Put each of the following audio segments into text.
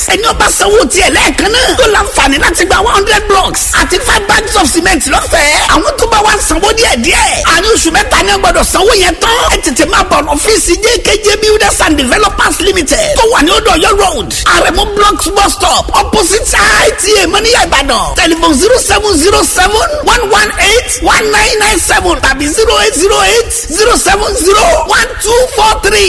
ẹni ọba sanwó tiẹ̀ lẹ́ẹ̀kan náà tó láǹfààní láti gba one hundred blocks àti five bags of cement lọ́fẹ̀ẹ́ àwọn tó bá wá sanwó díẹ̀ díẹ̀ àní oṣù mẹ́ta ni wọ́n gbọ́dọ̀ sanwó yẹn tán ẹ tètè máa bọ̀ ọ́fíìsì jkj builders and developers limited tó wà ní odò ọ̀yọ́ road àrẹ̀mú blocks bus stop opposite ita mọ́níyà ìbàdàn telephone zero seven zero seven one one eight one nine nine seven tàbí zero eight zero eight zero seven zero one two four three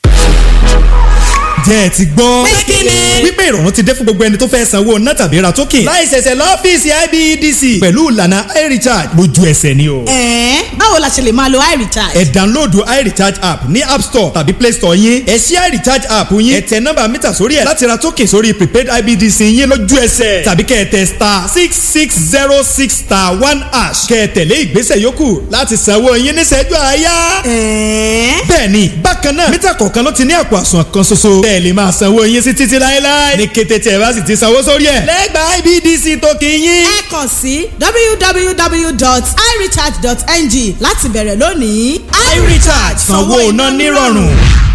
jẹ́ ẹ ti gbọ́. Míkìlì. wípé ìrọ̀rùn ti dé fún gbogbo ẹni tó fẹ́ sanwó ná tàbí ra token. láì ṣẹ̀ṣẹ̀ lọ́fíìsì IBEDC. pẹ̀lú ìlànà iRecharge lójú ẹsẹ̀ ni o. ẹ̀ẹ́n báwo la ṣe lè máa lo iRecharge. ẹ download iRecharge app ní app store tàbí play store yín. ẹ ṣí iRecharge app yín. ẹ tẹ nọ́mbà mítà sórí ẹ̀ láti ra token sórí prepaid IBEDC yín lójú ẹsẹ̀. tàbí kẹ́ ẹ tẹ star six six zero six star one hash. kẹ́ ẹ tẹ̀lé ìgbésẹ̀ yòókù láti sanwó yín níṣẹ́jú àáyá. ẹ̀ẹ́n bẹ́ẹ̀ni bákan náà mítà kọ̀ọ̀kan ló ti ní àpò àsùnwọ̀n kan ṣoṣo. bẹ́ẹ̀ lè máa sanwó yín sí títí láéláé. ní kété tí ẹ bá sì ti sanwó sórí ẹ̀. lẹ́gbàá IBDC tó kì í yín. ẹ kàn sí www.irecharge.ng láti bẹ̀rẹ̀ lónìí. iRecharge sanwó iná nírọ̀rùn.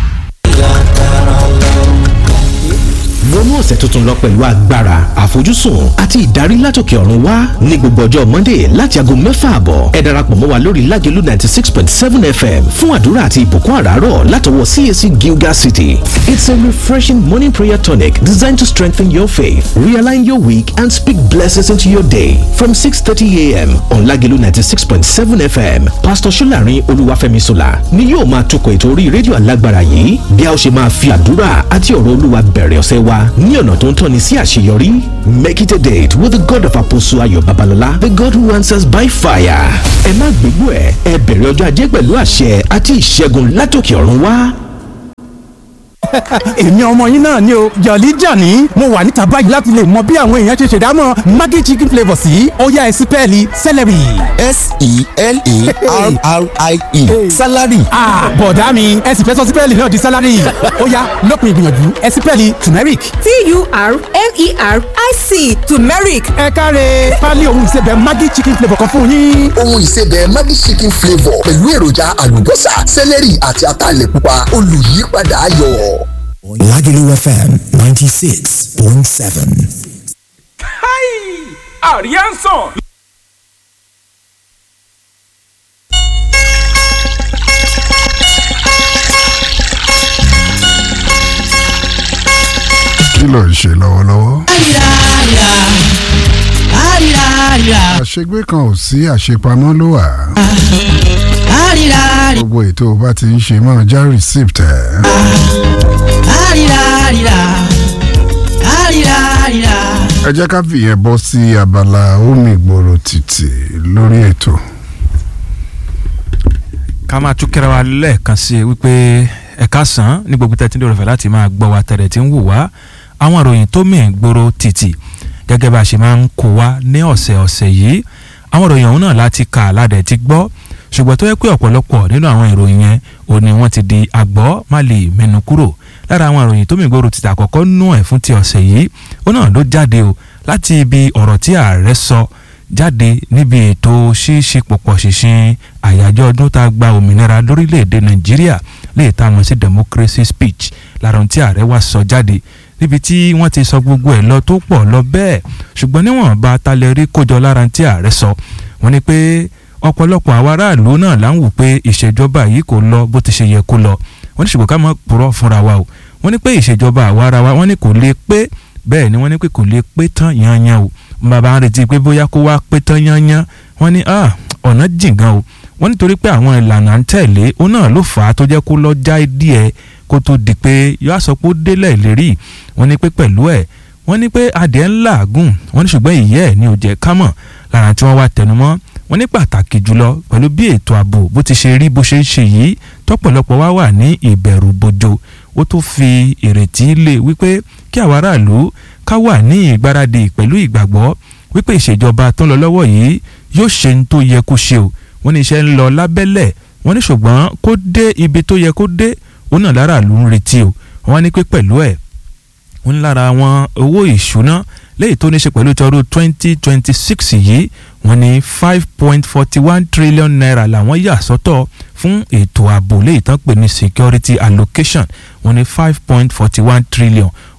wọnú ọ̀sẹ̀ tuntun lọ pẹ̀lú agbára àfojúsùn àti ìdarí látòkè ọ̀run wá ní gbogbo ọjọ́ monday láti aago mẹ́fà àbọ̀ ẹ darapọ̀ mọ́ wa lórí lágẹ̀lú ninety six point seven fm fún àdúrà àti ìbùkún àràárọ̀ látọwọ́ cac gilgal city it's a refreshing morning prayer tonic designed to strengthen your faith realign your week and speak blessings into your day from six thirty a.m. on lágẹ̀lú ninety six point seven fm pastor solarin olúwàfẹ́mi sola ni yóò máa tukọ̀ ètò orí rédíò alágbára yìí bí a ó ṣe máa fi àdúrà àti ọ̀rọ̀ olúwa bẹ̀rẹ̀ ọ̀sẹ̀ wa ní ọ̀nà tó ń tọ́ni sí àṣeyọrí. Make it a date with the God of Apostle Ayo Babalola, the God who answers by fire. Ẹ má gbégbó ẹ̀, ẹ bẹ̀rẹ̀ ọjọ́ ajé pẹ̀lú àṣẹ àti ìṣẹ́gun látòkè ọ̀run wá. èmi ọmọ yín náà ni o jọ̀lí jàní mo wà níta báyìí láti lè mọ bí àwọn èèyàn ṣe ṣèdámọ̀ maggi chicken flavour sí ọ̀yá ẹ̀sìn pẹ́ẹ́lí celery. s-e-l-e-r-r-i-e salary ah bọ̀dá mi ẹ sì fẹ́ sọ sípẹ́ẹ̀lì náà di salary ọ̀yá lópin ìgbìyànjú ẹ̀sìn pẹ́ẹ́lì turmeric. t-u-r-m-e-r-i-c turmeric ẹ káre pálí ohun ìsebẹ̀ maggi chicken flavour kan fún yín. ohun ìsebẹ̀ maggi chicken flavour pẹ̀lú èròjà àlùbọ́sà sẹ́lẹ̀rì àti ataalẹ̀ pupa olùyípadà ayọ̀. Lagelu FM 96.7. Arianson. kí ló ń ṣe lọ́wọ́lọ́wọ́. àríra àríra àríra àríra àṣegbé kan ò sí àṣepamọ́ ló wà. àríra gbogbo ètò bá ti ń ṣe máa já receipt ẹ̀. àríra àríra àríra àríra. ẹ jẹ́ ká fìyẹn bọ́ sí abala omi ìgboro títì lórí ètò. ká máa tún kẹ́ra wa lẹ́ẹ̀kan sí i wípé ẹ̀ka sàn ní gbogbo tẹ́tí ní òrùfẹ́ láti máa gbọ́ wa tẹ̀rẹ̀ tí ń wò wá àwọn ìròyìn tó mì gbòòrò títì gẹ́gẹ́ bá a ṣe máa ń kó wa ní ọ̀sẹ̀ ọ̀sẹ̀ yìí àwọn ìròyìn ọ̀hún náà láti kà ládẹ̀ ti gbọ́ ṣùgbọ́n tó yẹ pé ọ̀pọ̀lọpọ̀ nínú àwọn ìròyìn yẹn ò ní wọ́n ti di àgbọ́ má lè mẹ́nu kúrò lára àwọn ìròyìn tó mì gbòòrò títì àkọ́kọ́ nú ẹ̀ fún ti ọ̀sẹ̀ yìí ó náà ló jáde o láti ibi ọ̀rọ̀ tí ààrẹ sọ jáde níbi ètò ṣíṣe pọ̀pọ̀ ṣìnṣìn àyájọ́ ọdún tá a gba òmìnira lórílẹ̀‐èdè nàìjíríà lè tá a mọ̀ sí democracy speech lára ohun tí ààrẹ wá sọ jáde níbi tí wọ́n ti sọ gbogbo ẹ̀ lọ tó pọ̀ lọ bẹ́ẹ̀ ṣùgbọ́n níwọ̀nba talẹ̀ rí kójọ lára ohun tí ààrẹ sọ wọ́n ní pé ọ̀pọ̀lọpọ̀ àwọn aráàlú náà là ń wò pé ìṣèjọba yìí kò lọ bó ti ṣe yẹ kó lọ wọ́n ní ṣùgbọ́n ká má purọ́ fúnra wa o wọ́n ní pé ìṣèjọba àwa ara wa wọ́n ní kò lè pé bẹ́ẹ̀ ni wọ́n ní pé kò lè pé tán yanyan o bàbá ń retí pé bóyá kó wá pé tán yanyan wọ́n ní ọ̀nà jìn gan o wọ́n nítorí pé àwọn ìlànà ń tẹ̀lé ó náà ló fà á tó jẹ́ kó lọ já díẹ̀ kó tó di pé yóò sọ pé ó délẹ̀ lérí wọ́n ní pé pẹ̀lú ẹ̀ wọ́n ní pé adìẹ ń làágùn wọ́n ní ṣùgbọ́n ìyẹ́ ẹ̀ ní ó jẹ́ kámọ̀ lára tí wọ́n wá tẹnumọ́ wọ́n ní pàtàkì jùlọ pẹ̀lú bí ètò ààbò bó ti ṣe rí bó ṣe ń ṣe yìí tọ́pọ̀lọpọ̀ wá wà ní ìbẹ̀rù bojo ó tó fi ìrètí lé wípé kí àwọn aráàlú ká wà ní ìgbáradì pẹ̀lú ìgbàgbọ́ wípé ìṣèjọba tó ń lọ lọ́wọ́ yìí yóò ṣe ní tó yẹ kó ṣe o wọ́n ní iṣẹ́ ń lọ lábẹ́lẹ̀ wọ́n ní ṣùgbọ́n kó dé ibi tó yẹ kó dé òun náà láràlú ń retí o wọ́n ní pé pẹ̀lú ẹ̀ wọ́n ní lára àwọn owó ìṣúná léyìí tó ní ṣe pẹ̀lú tọdún twenty twenty six yìí wọ́n ní five point forty one trillion naira làwọn yà sọ́tọ̀ fún ètò ààbò léyìí tán pè ní security allocation wọ́n ní five point forty one trillion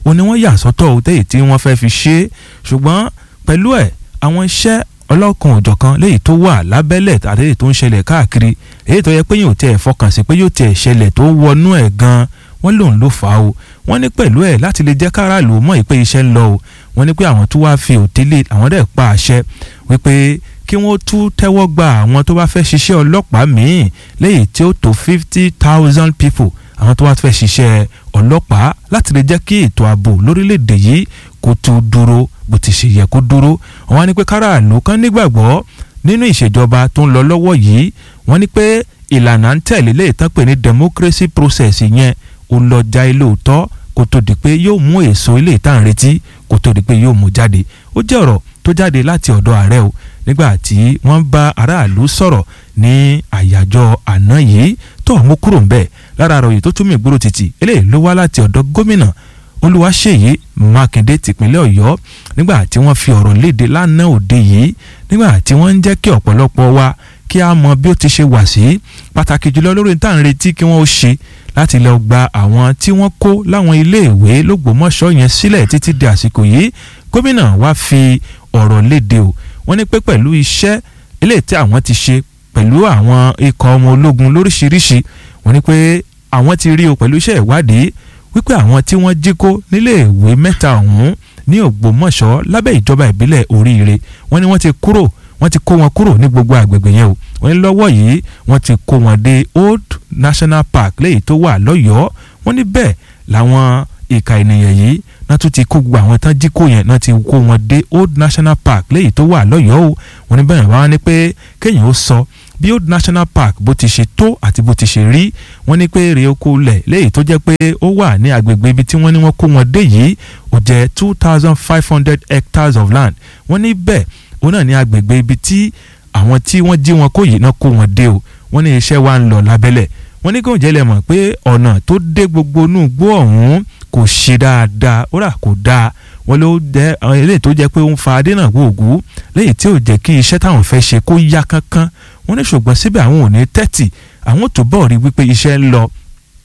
ó ní wọ́n yà sọ́tọ̀ ó tẹ́yì tí wọ́n fẹ́ fi ṣe é ṣùgbọ́n pẹ̀lú ẹ̀ àwọn iṣẹ́ ọlọ́kan òjọ̀kan léyìí tó wà lábẹ́lẹ̀ àti èyí tó ń ṣẹlẹ̀ káàkiri èyí tó yẹ pé yóò tiẹ̀ fọkàn sí pé yóò tiẹ̀ ṣẹlẹ̀ tó wọnú ẹ̀ gan wọ́n lòun ló fà á o wọ́n ní pẹ̀lú ẹ̀ láti lè jẹ́ káràlú mọ̀ pé iṣẹ́ ń lọ o wọ́n ní pé àwọn tó wáá fi òtélé àwọn dẹ̀ pa àṣẹ wípé kí wọ́n tún tẹ́wọ́ gba àwọn tó bá fẹ́ ṣiṣẹ́ ọlọ́pàá míì léyìí tí ó tó fifty thousand people àwọn tó wá fẹ́ ṣiṣẹ́ ọlọ́pàá láti lè jẹ́ kí ètò ààbò lórílẹ̀‐èdè yìí kó tó dúró bó ti ṣe yẹ kó dúró wọ́n á ní pé káràlú kan nígbàgbọ́ nínú ìṣèjọba tó ń lọ lọ́wọ́ yìí wọ́n ní pé ìlànà ń tẹ̀lé lè tán pé ní democracy process yẹn ó lọ já ilé òótọ́ kó tó di pé yóò mú èso ilé ìta ń retí kó tó di pé yóò mú jáde ó jẹ́ ọ̀rọ̀ tó jáde láti ọ̀dọ̀ ààrẹ o nígbà tí wọ́n bá aráàlú sọ̀rọ̀ ní àyájọ́ àná yìí tó mú kúrò ń bẹ̀ lára àròyìn tó túmọ̀ ìgboro títì eléyìí ló wá láti ọ̀dọ̀ gómìnà olúwaṣeyí mákindé tìpínlẹ̀ ọ̀yọ́ nígbà tí wọ́n fi ọ̀rọ̀ léde lánàá òde yìí nígbà tí wọ́n ń jẹ́ kí ọ̀pọ̀lọpọ̀ wa kí a mọ bí ó ti ṣe wà sí pàtàkì jùlọ lórí tá à ń retí kí wọ́n ó ṣe láti lọ gba àwọn tí wọ́n kó láwọn iléèwé lógbòmọ̀ṣọ́ yẹn sílẹ̀ títí di àsìkò yìí gómìnà wa fi ọ̀rọ̀ léde o wọ́n ní pé pẹ̀lú iṣẹ́ eléyìí tí àwọn ti ṣe pẹ̀lú àwọn ikọ̀ ọmọ ológun lóríṣiríṣi wọ́n ní pé àwọn ti rí o pẹ̀lú iṣẹ́ ìwádìí wípé àwọn tí wọ́n jí kó níléèwé mẹ́ta ọ̀hún ní ògbómọ̀ṣọ́ lábẹ́ ìjọba ìbílẹ̀ oríire wọ́n ní wọ́n ti kúrò wọ́n ti kó wọn kúrò ní gbogbo àgbègbè yẹn o wọ́n ní lọ́wọ́ yìí wọ́n ti kó wọn dé old national park léyìí tó wà lọ́yọ̀ọ́ wọ́n ní bẹ́ẹ̀ làwọn ìka ènìyàn yìí náà tún ti kó gbogbo àwọn tán jí kó yẹn náà ti kó wọn dé old national park léyìí tó wà lọ́yọ̀ọ́ o wọ́n ní bẹ́ẹ̀ wá ní pé kéèyàn ó sọ bí old national park bó ti ṣe tó àti bó ti ṣe rí wọ́n ní pé èrè oko lẹ̀ léyìí tó jẹ́ pé ó wà ní agbègbè ibi tí wọ́n ní wọ́n kó wọn dé yìí ó jẹ́ two thousand five hundred hectares of land wọ́n ní bẹ́ẹ̀ òun náà ní agbègbè ibi tí àwọn tí wọ́n jí wọn kó yìí náà kó wọn dé o wọ́n ní iṣẹ́ wa ń lọ lábẹ́lẹ̀ wọ́n ní kóun jẹ́lẹ̀ mọ̀ pé ọ̀nà tó dé gbogbo inú igbó ọ̀hún kò ṣe dáadáa ó rà kò dáa wọ́n ló jẹ́ eléyìí tó jẹ́ pé ó ń fa adénà gbòògùn léyìí tí ò jẹ́ kí iṣẹ́ táwọn fẹ́ ṣe kó yá kánkán wọ́n ní ṣùgbọ́n síbẹ̀ àwọn ò ní tẹ́tì àwọn tó bọ̀ rí wípé iṣẹ́ ń lọ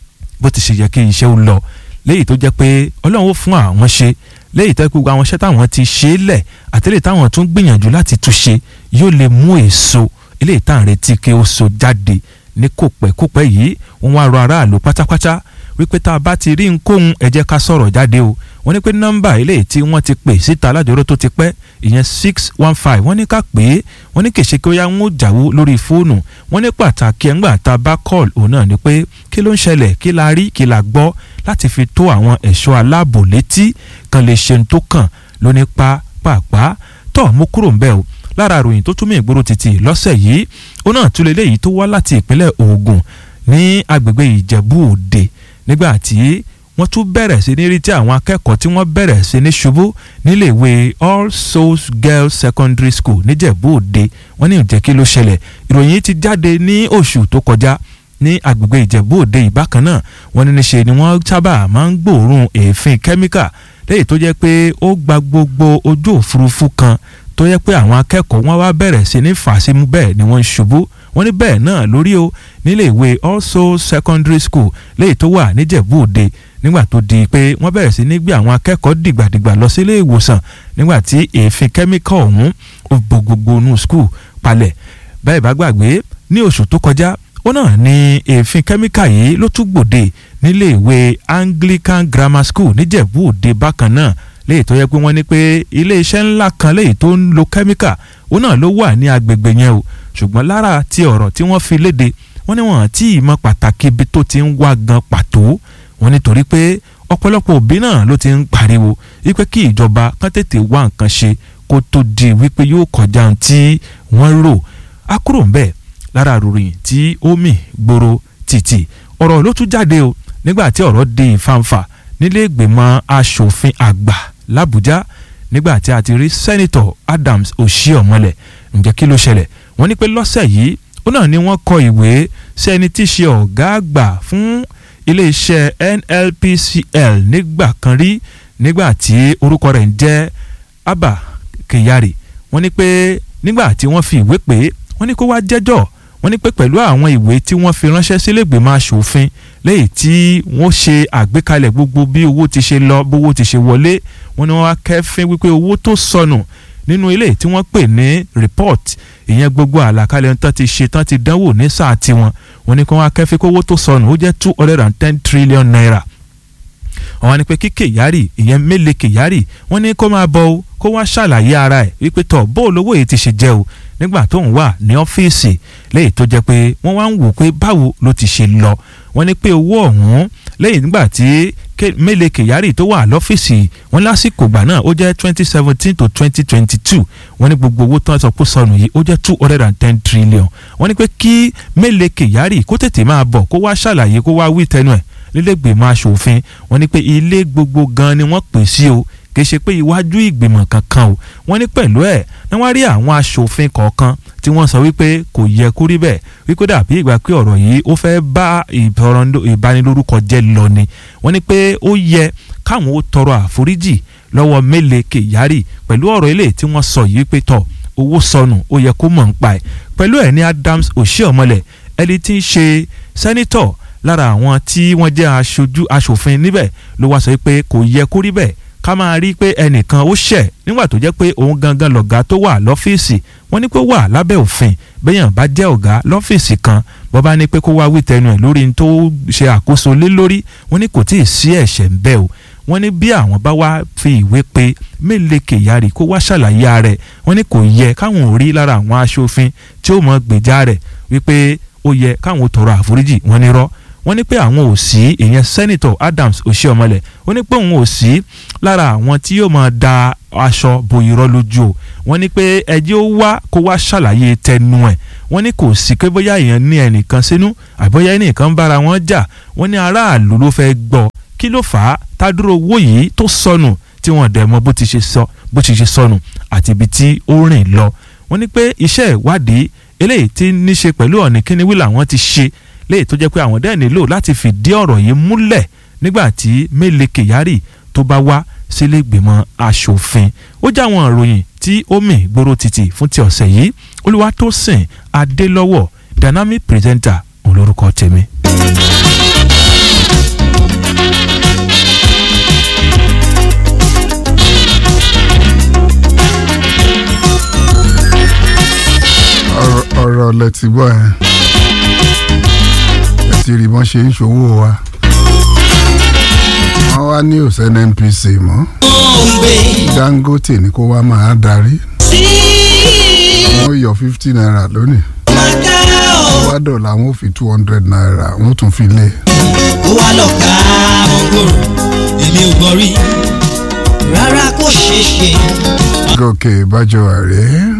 bó ti ṣe yẹ kí iṣẹ́ ó lọ léyìí tó jẹ́ pé ọlọ́run ó fún àwọn ṣe léyìí tó gbogbo àwọn iṣẹ́ táwọn ti ṣe é lẹ̀ àtẹ́lẹ̀ táwọn tún gbìyànjú láti túnṣe yóò lè mú èso eléyìí tá à ń retí kí ó so jáde ní kòpẹ́kòpẹ́ yìí wọ́n wá rọ aráàlú pátápátá wípé tá a bá ti rí nkóhun ẹ jẹ́ ká sọ̀rọ̀ jáde o wọ́n ní pé nọ́mbà eléyìí tí wọ́n ti pè síta alájọrò tó ti pẹ́ ìyẹn six one five wọ́n ní ká pè é wọ́n ní kèsì kí ó yá ń jàwó lórí fóònù wọ́n ní pàtàkì ẹ̀ ńgbà tá a bá call òun náà ni pé kí ló ń ṣẹlẹ̀ kí la rí kí la gbọ́ láti fi tó àwọn ẹ̀ṣọ́ aláàbò létí kan lè ṣe tó kàn lóní pa pàápàá tọ́ mú kúrò ń bẹ́ẹ̀ o lára àròyìn tó túmọ̀ ìgboro títì lọ́sẹ̀ yìí ó náà tún lè léyìí tó wá láti ìpínlẹ̀ Ògùn ní agbègbè Ìjẹ̀bú Òde nígbà tí wọ́n tún bẹ̀rẹ̀ sí ní rí tí àwọn akẹ́kọ̀ọ́ tí wọ́n bẹ̀rẹ̀ sí ní ṣubú níléèwé All Souls Girls Secondary School níjẹ̀bú Òde wọ́n ní ìjẹ́ kí ló ṣẹlẹ̀ ìròyìn ti jáde ní oṣù tó kọjá ní agbègbè Ìjẹ̀bú Òde ìbákan náà wọ́n ní níṣe ni wọ́n sábà máa ń gbòòrùn èéfín kẹ́míkà léyìí tó jẹ́ pé ó gba gbogbo ojú òfurufú kan tó yẹ pé àwọn akẹ́kọ̀ọ́ wọn wá bẹ̀rẹ̀ sí ní fàṣímú bẹ́ẹ̀ ni wọ́n ń ṣubú wọ́n ní bẹ́ẹ̀ náà lórí o nílé ìwé All Souls Secondary School léyìí tó wà níjẹ̀bú Òde nígbà tó di pé wọ́n bẹ̀rẹ̀ sí ní gbé àwọn akẹ́kọ̀ọ́ dìgbàdìgbà lọ sílé ìwòsàn nígbà tí èéfín kẹ́míkà ọ̀hún ó bo gbogbo inú skul palẹ̀ bẹ́ẹ̀ bá gbàgbé ní oṣù tó kọjá ó náà ní èéfín kẹ́míkà yìí ló tún gbòde nílé ìwé Anglican Grammar School níjẹ̀bú Òde bákan náà léyìí tó yẹ pé wọ́n ní pé iléeṣẹ́ ńlá kan léyìí tó ń lo kẹ́míkà ó náà ló wà ní agbègbè yẹn o ṣùgbọ́n lára ti ọ̀rọ̀ tí wọ́n fi léde wọ́n ní wọ́n tí ì mọ pàtàkì ibi tó ti ń wá gan pàtó wọ́n nítorí pé ọ̀pọ̀lọpọ̀ òbí náà ló ti ń pariwo wípé kí ìjọba kán tètè wá nǹkan ṣe kó tó di wípé yóò kọjá ohun tí wọ́n rò á kúrò ń bẹ̀ lára àròyìn tí ó mì gbòòrò títì ọ̀rọ̀ ló tún jáde o nígbà tí ọ̀rọ̀ di ìfàǹfà nílé ìgbìmọ̀ asòfin àgbà làbújá nígbà tí a ti rí sẹ́nitọ̀ Adams Oshiomhole ǹjẹ́ kí ló ṣẹlẹ̀ wọ́n ní pé lọ́sẹ̀ yìí ó náà ni wọ́n kọ ìwé sí ẹni tí í ṣe ọ̀gá àgbà fún iléeṣẹ́ NLPCL nígbà kan rí nígbà tí orúkọ rẹ̀ ń jẹ́ Abba Kyari wọ́n ní pé nígbà tí wọ́n fi ìwé pè é wọ́n ní kó wá jẹ́jọ́ wọ́n ní pé pẹ̀lú àwọn ìwé tí wọ́n fi ránṣẹ́ sílé ìgbìmọ̀ asòfin lẹ́yìn tí wọ́n ṣe àgbékalẹ̀ gbogbo bí owó ti ṣe lọ bówó ti ṣe wọlé wọ́n ní wọ́n wá kẹ́fín wípé owó tó sọnù nínú ilé tí wọ́n pè ní report ìyẹn gbogbo àlàkalẹ̀ tán ti ṣe tán ti dánwò ní sáà tiwọn wọ́n ní kí wọ́n wá kẹ́fín kó owó tó sọnù ó jẹ́ two hundred and ten trillion naira àwọn ni pé kí Kyari ìyẹn Mele Kyari wọ́n ní kó máa bọ̀ o kó wá ṣàlàyé ara ẹ̀ wípé tọ̀ bó olówó yìí ti ṣe jẹ́ o nígbà tó ń wà ní ọ́fíìsì lẹ́yìn tó jẹ́ pé wọ́n wá ń wò pé báwo ló ti ṣe lọ wọ́n ní pé owó ọ̀hún lẹ́yìn nígbà tí Mele Kyari tó wà lọ́fíìsì wọ́n lásìkò gbà náà ó jẹ́ twenty seventeen to twenty twenty two wọ́n ní gbogbo owó tó ń sọ pé sọnù yìí ó jẹ́ two hundred and ten trillion wọ́n ní pé kí Mele Kyari kó tètè máa bọ̀ kó wá ṣàlàyé kó wá wí tẹnu ẹ̀ nílẹ̀gbìmọ̀ asòfin wọ́n ní pé ilé gbogbo gan ni wọ́n pè sí o kì í ṣe pé iwájú ìgbìmọ̀ kankan o wọ́n ní pẹ̀lú ẹ̀ ní wọ́n rí àwọn asòfin kọ̀ọ̀kan tí wọ́n sọ wípé kò yẹ kó rí bẹ́ẹ̀ wípé dàbí ìgbà pé ọ̀rọ̀ yìí ó fẹ́ bá ìbanilórúkọ jẹ́ lọ ni wọ́n ní pé ó yẹ káwọn ó tọrọ àforíjì lọ́wọ́ Mele Kyari pẹ̀lú ọ̀rọ̀ ilé tí wọ́n sọ yìí pé tọ̀ owó sọnù ó yẹ kó mọ̀ ń pa ẹ̀ pẹ̀lú ẹ̀ ní Adams Oshiomhole ẹni tí ń ṣe sẹ́nítọ̀ lára àwọn tí wọ́n jẹ́ aṣojú aṣòfin níbẹ̀ ló wá sọ pé kò yẹ kó rí bẹ́ẹ̀ ká máa rí pé ẹnìkan ó ṣẹ̀ nígbà tó jẹ́ pé òun gangan lọ̀gá tó wà lọ́fíìsì wọ́n ní pé wà lábẹ́ òfin bẹ́yàn bá jẹ́ ọ̀gá lọ́fíìsì kan bọ́ bá ní pé kó wá wí tẹnu ẹ̀ lórí tó ṣe àkóso lé lórí wọ́n ní kò tíì sí ẹ̀ṣẹ̀ ń bẹ o wọ́n ní bí àwọn bá wá fi ìwé pé Mele Kyari kó wá ṣàlàyé ara ẹ̀ wọ́n ní kò yẹ káwọn ò rí lára àwọn aṣòfin tí ó mọ gbèjà rẹ̀ wípé ó yẹ káwọn ò tọrọ àforíjì wọ́n ní rọ́ wọ́n ní pé àwọn ò sí ìyẹn sẹ́nitọ̀ Adams Oshiomhole ó ní pé òun ò sí lára àwọn tí yóò máa da aṣọ bo irọ́ lójú o wọ́n ní pé ẹjẹ́ ó wá kó wá ṣàlàyé tẹnu ẹ̀ wọ́n ní kò sí pé bóyá èèyàn ní ẹnìkan sínú àbóyá ẹnìkan bára wọn jà wọ́n ní aráàlú ló fẹ́ gbọ́ kí ló fà á tádúró owó yìí tó sọnù tí wọ́n dẹ̀ mọ̀ bó ti ṣe sọ bó ti ṣe sọnù àti ibi tí ó rìn lọ wọ́n ní pé iṣẹ́ ìwádìí eléyìí tí ní ṣe pẹ̀lú ọ̀nì kíníwí làwọn ti ṣe léyìí tó jẹ́ pé àwọn dẹ́ẹ̀ nílò láti fìdí ọ̀rọ̀ yìí múlẹ̀ nígbà tí Mele Kyari tó bá wá sílé ìgbìmọ̀ asòfin ó jẹ́ àwọn ìròyìn tí ó mì gbóró títì fún ti ọ̀sẹ̀ yìí Olúwatósìn Adélọ́wọ̀ dynamic presenter olórúkọ tèmi. ọ̀rọ̀ lẹ ti gbọ́ yẹn ẹ ti rí bọ́n ṣe ń ṣòwò wa wọ́n wá ní òsè NNPC mọ́ Dangote ni kó wá máa darí wọ́n yọ fifty naira lónìí wá dọ̀là wọn ò fi two hundred naira wọ́n tún fi lé. ó wá lọ ká mọ́ngòrò èmi ò gbọ́ rí rárá kó ṣeé ṣe. gòkè bájọ àrẹ.